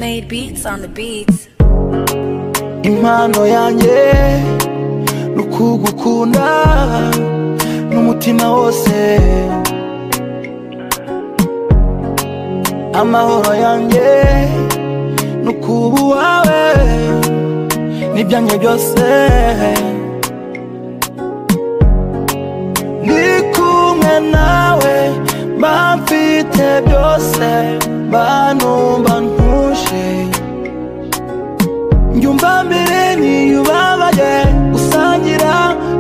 made beats on the beats. impano yanjye ni ukugukunda n'umutima wose amahoro yanjye ni ukuba uwawe n'ibyanjye byose ndi kumwe nawe mba mfite byose banumva ntuje Njumva mbere niyubabaye gusangira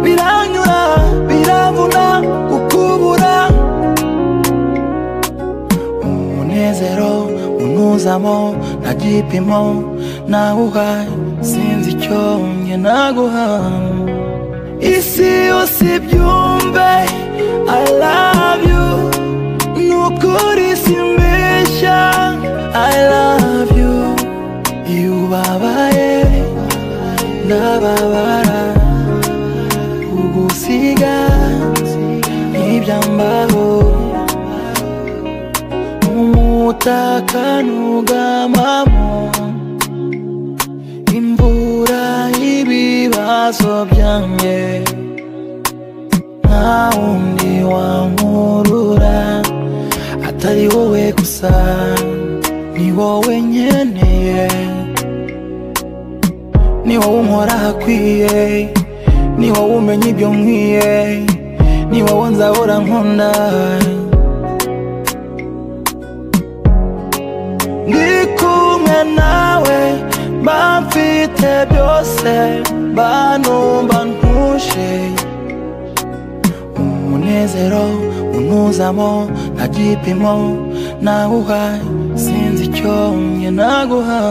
biranyura biravuna kukubura umunezero unuzamo nta gipimo nawuha sinzi icyo njye naguha isi yose ibyumve I love you nukuri simbeshya I love you iyo ubabaye ndababara ugusiga ntibyambaho umutaka nugamamo imvura ibibazo byanjye nta wundi wankurura atari wowe gusa ni wowe nkeneye ni wowe unkora hakwiye ni wowe umenya ibyo nkwiye ni wowe nzahora nkunda ndi kumwe nawe mba mfite byose banumva ntuje umunezero unuzamo nta gipimo nawuha sinzi icyo njye naguha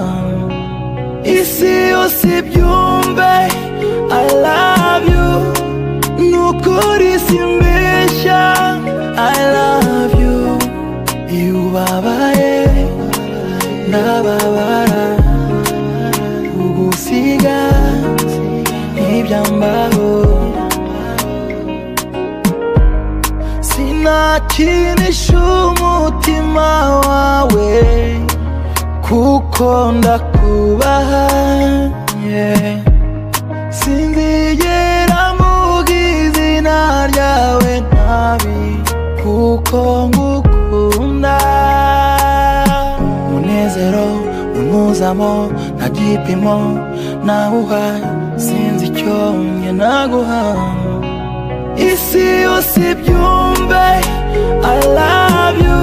isi yose ibyumve I love you nukuri simbeshya I love you iyo ubabaye ndababara ugusiga ntibyambaho sinakinisha umutima wawe kuko ndakubaha yeah. sinzigera mvuga izina ryawe nabi kuko ngukunda umunezero unyuzamo nta gipimo nawuha sinzi icyo njye naguha isi yose ibyumve I love you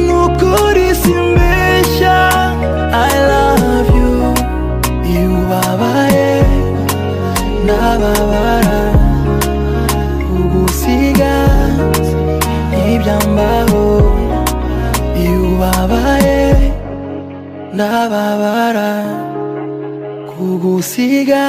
nukuri simbeshya I love you iyo ubabaye ndababara ugusiga ntibyambaho iyo ubabaye ndababara kugusiga